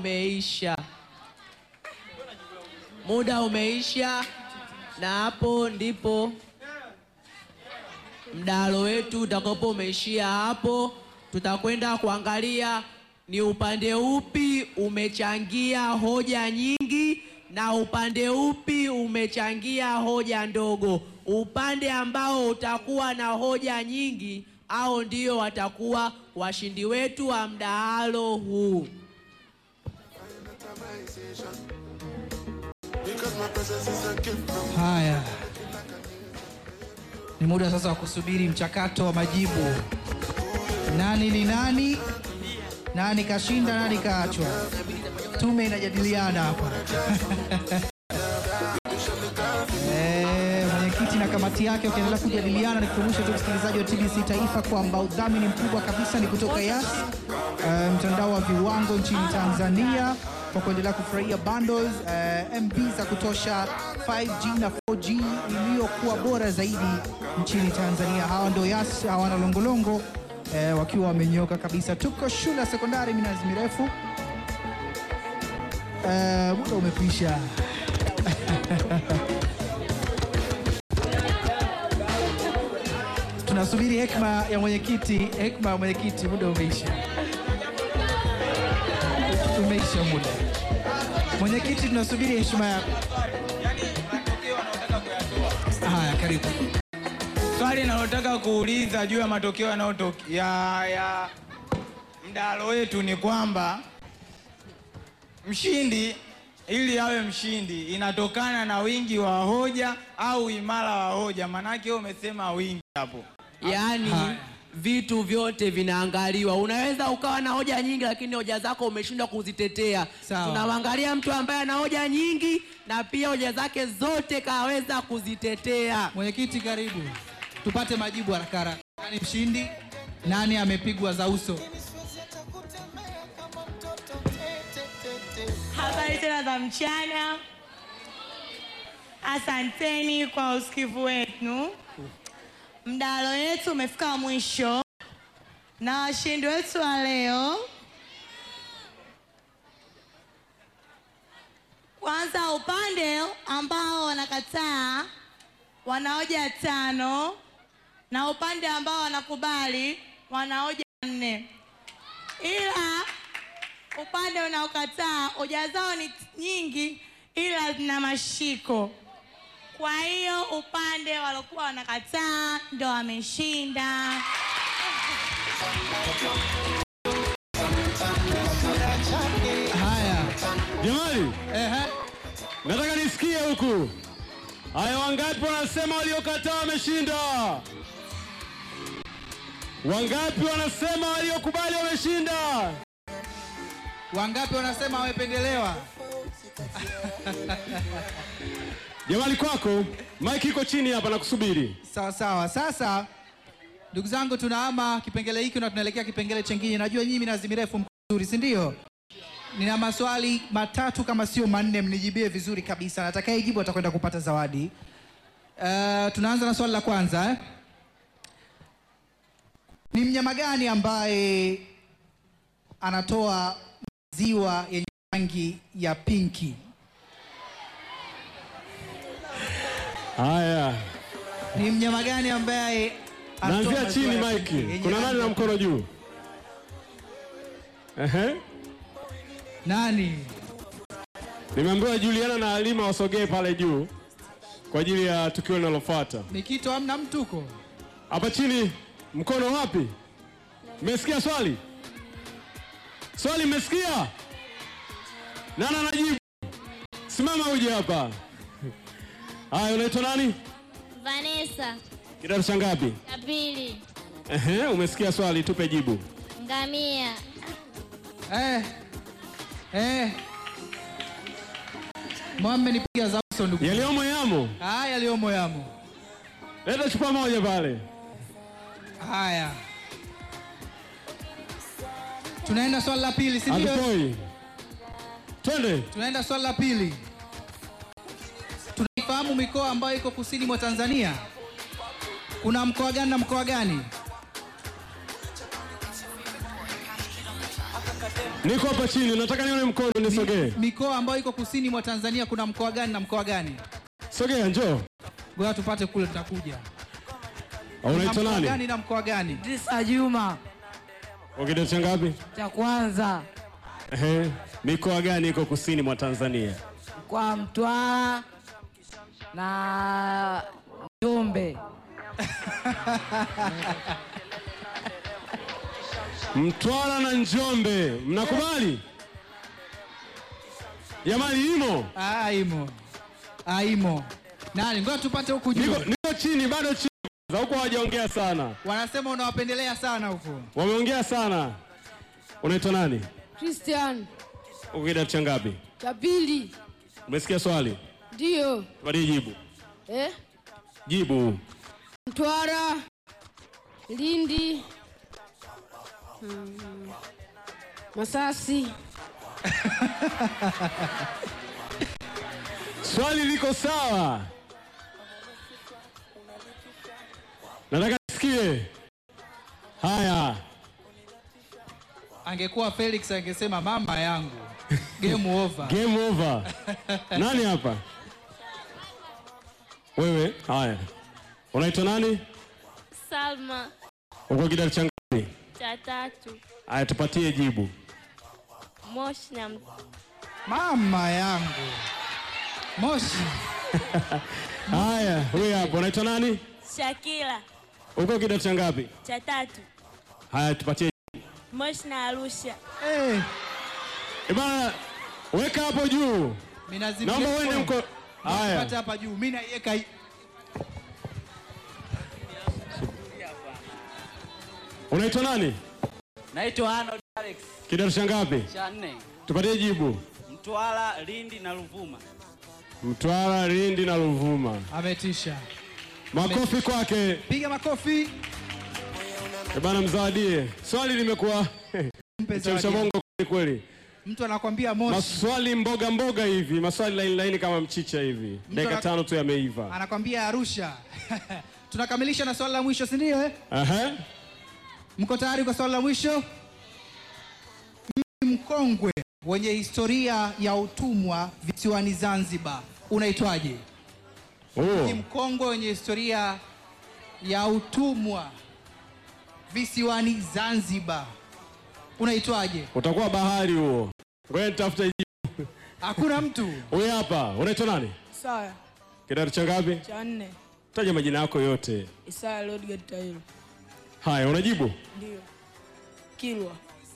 umeisha, muda umeisha, na hapo ndipo mdahalo wetu utakapo umeishia hapo. Tutakwenda kuangalia ni upande upi umechangia hoja nyingi na upande upi umechangia hoja ndogo. Upande ambao utakuwa na hoja nyingi, au ndio watakuwa washindi wetu wa mdahalo huu. Haya, ni muda sasa wa kusubiri mchakato wa majibu. Nani ni nani? Nani kashinda? Nani kaachwa? Tume inajadiliana hapa. Eh, mwenyekiti na kamati yake wakiendelea kujadiliana. Nikukumbusha tu msikilizaji wa TBC Taifa kwamba udhamini mkubwa kabisa ni kutoka Yas, eh, mtandao wa viwango nchini Tanzania kwa kuendelea kufurahia bundles eh, MB za kutosha 5G na 4G iliyokuwa bora zaidi nchini Tanzania. Hawa ndio Yas, hawana longolongo eh, wakiwa wamenyoka kabisa. Tuko shule ya sekondari Minazi Mirefu. Eh, muda umekwisha. Tunasubiri hekima ya mwenyekiti, hekima ya mwenyekiti. Muda umeisha, umeisha muda. Mwenyekiti, tunasubiri heshima yako. Haya, karibu. Swali nalotaka kuuliza juu ya matokeo yanayotoka ya, ya mdahalo wetu ni kwamba mshindi ili awe mshindi inatokana na wingi wa hoja au imara wa hoja? Maanake wewe umesema wingi hapo. Yaani Haya. vitu vyote vinaangaliwa. Unaweza ukawa na hoja nyingi, lakini hoja zako umeshindwa kuzitetea. Sawa. Tunamwangalia mtu ambaye ana hoja nyingi na pia hoja zake zote kaweza kuzitetea. Mwenyekiti, karibu tupate majibu haraka haraka. Nani mshindi? Nani amepigwa za uso? Habari tena za mchana. Asanteni kwa usikivu wenu. Mdahalo wetu umefika mwisho na washindi wetu wa leo, kwanza upande ambao wanakataa wana hoja tano na upande ambao wanakubali wana hoja nne ila upande unaokataa hoja zao ni nyingi ila zina mashiko. Kwa hiyo upande waliokuwa wanakataa ndo wameshinda. Haya, Jamani, ehe, nataka nisikie huku. Haya, wangapi wanasema waliokataa wameshinda? Wangapi wanasema waliokubali wameshinda? wangapi wanasema wamependelewa? Jamani, kwako mike iko chini hapa na kusubiri. Sawa sawa. Sasa ndugu zangu, tunahama kipengele hiki na tunaelekea kipengele chengine. Najua nyinyi Minazi Mirefu mko vizuri, si ndio? Nina maswali matatu kama sio manne, mnijibie vizuri kabisa. Atakayejibu atakwenda kupata zawadi. Uh, tunaanza na swali la kwanza eh? Ni mnyama gani ambaye anatoa maziwa yenye rangi ya pinki? Haya, Ni mnyama gani ambaye anatoa naanzia maziwa chini ya mike. pinki yenye Kuna rangi nani na ya mkono juu? Ehe, Nani? nimeambiwa Juliana na Halima wasogee pale juu kwa ajili ya tukio linalofuata. Nikito amna mtuko. Hapa chini, mkono wapi? Mmesikia swali? Swali mmesikia? Nani anajibu? Simama uje hapa. Haya, unaitwa nani? Vanessa Kidato cha ngapi? Kapili Ehe, umesikia swali, tupe jibu. Ngamia Eh. Eh. Mwame nipiga za uso ndugu. Yaliyomo yamo. Haya yaliyomo yamo. Leta chupa moja pale. Haya. Tunaenda swali la pili, si ndio? Alipoi. Twende. Tunaenda swali la pili. Tunaifahamu mikoa ambayo iko kusini mwa Tanzania. Kuna mkoa gani na mkoa gani? Niko hapa chini, nataka nione mkono, nisogee. Mikoa ambayo iko kusini mwa Tanzania kuna mkoa gani na mkoa gani? Sogea, njoo. Ngoja tupate kule, tutakuja. Au Unaitwa Kuna mkoa nani? gani na mkoa gani? Idrisa Juma Kwa kidato cha ngapi? cha kwanza Ehe. Mikoa gani iko kusini mwa Tanzania? kwa Mtwara na Njombe. Mtwara na Njombe, mnakubali? Jamani, imo Ah, imo. Ah, imo. Nani? Ngoja tupate huku juu. niko, niko chini, bado chini. Za huko hawajaongea sana, Wanasema unawapendelea sana huko. wameongea sana. Unaitwa nani? Christian Uko kidato cha ngapi? cha pili Umesikia swali? ndio Tupatie jibu. eh? Jibu. Mtwara, Lindi, mm, Masasi. Swali liko sawa. Nataka nisikie. Haya, Angekuwa Felix angesema mama yangu. Game over. game over. Nani hapa? Wewe. Haya, unaitwa nani? Salma Uko kidato cha ngapi? cha tatu. Haya, tupatie jibu. Moshi na Mama yangu. Moshi. Haya, wewe hapa unaitwa nani? Shakila Uko kidato cha ngapi? cha tatu. Haya, tupatie. Moshi na Arusha. Eh, Eh bana, weka hapo juu. mimi nazimia. Naomba uende mko. Haya. Pata hapa juu. Mimi naiweka hii. Unaitwa nani? Naitwa Arnold Alex Kidato cha ngapi? cha nne, Tupatie jibu. Mtwara, Lindi na Ruvuma. Mtwara, Lindi na Ruvuma. Ametisha. Makofi kwake. Piga makofi. Eh bana, mzawadie. Swali limekuwa Mpe chemsha zawadi. bongo kweli kweli. Mtu anakwambia moshi. Maswali mboga mboga hivi, maswali laini laini kama mchicha hivi. Dakika ana- tano tu yameiva. Anakwambia Arusha. Tunakamilisha na swali la mwisho, si ndio eh? Aha. Mko tayari kwa swali la mwisho? Mji mkongwe wenye historia ya utumwa visiwani Zanzibar unaitwaje? Mji Oh. mkongwe wenye historia ya utumwa visiwani Zanzibar unaitwaje? Utakuwa bahari huo. Ngoja nitafute jibu. Hakuna mtu. Huyu hapa, unaitwa nani? Isaya Kidato cha ngapi? cha nne Taja majina yako yote. Isaya Lodgate Tailo Haya, unajibu? ndio Kilwa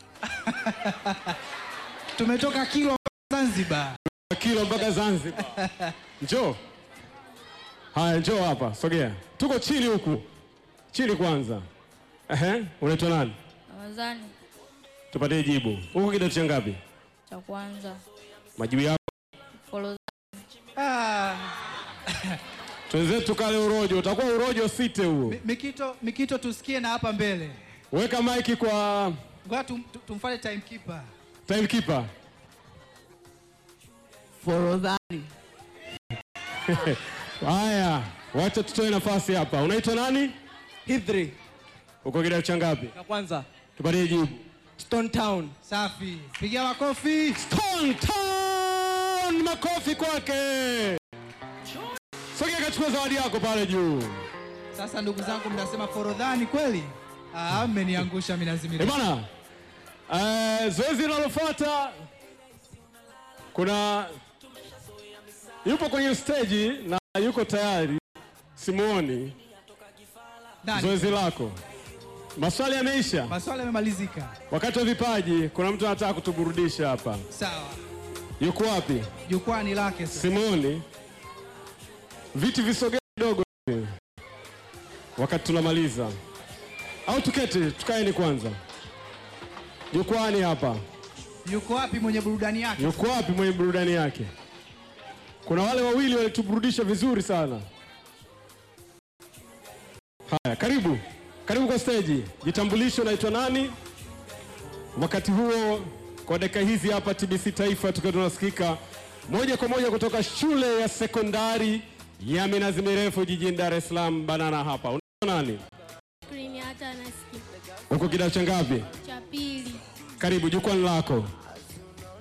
Tumetoka Kilwa Zanzibar. Kilo mpaka Zanzibar. Njoo. Haya, njoo hapa, sogea. Tuko chini huku. Chini kwanza. Ehe, unaitwa nani? Ramadhani Tupatie jibu. Huko kidato cha ngapi? cha kwanza. Majibu yako. Follow Ah, Twenzetu kale urojo, utakuwa urojo site huo. Mi- Mikito, Mikito tusikie na hapa mbele. Weka maiki kwa Ngoja tum, tum- tumfuate timekeeper. timekeeper. Forodhani Haya, wacha tutoe nafasi hapa. Unaitwa nani? Hithri Uko kidato cha ngapi? ya kwanza, Tupatie jibu. Stone Town. Safi. Pigia makofi. Stone Town, makofi kwake. Sogea kachukua zawadi yako pale juu. Sasa ndugu zangu mnasema Forodhani kweli? Ah, mmeniangusha mimi Eh nazimia. bana, eh, zoezi linalofuata kuna yupo kwenye stage na yuko tayari, simuoni. Nani? Zoezi lako, maswali yameisha. Maswali yamemalizika. Wakati wa vipaji, kuna mtu anataka kutuburudisha hapa. Sawa. Yuko wapi? Jukwani lake sasa. Simuoni. Viti visogee kidogo hivi. wakati tunamaliza, au tuketi, tukaeni kwanza. Jukwani hapa. Yuko wapi mwenye burudani yake? Yuko wapi mwenye burudani yake? Kuna wale wawili walituburudisha vizuri sana. Haya, karibu karibu kwa stage. Jitambulisho, unaitwa nani? Wakati huo, kwa dakika hizi hapa TBC Taifa tukiwa tunasikika moja kwa moja kutoka shule ya sekondari ya Minazi Mirefu jijini Dar es Salaam, Banana hapa. Unaitwa nani? Screen hata nasikia. Uko kidato cha ngapi? Cha pili. Karibu jukwani lako.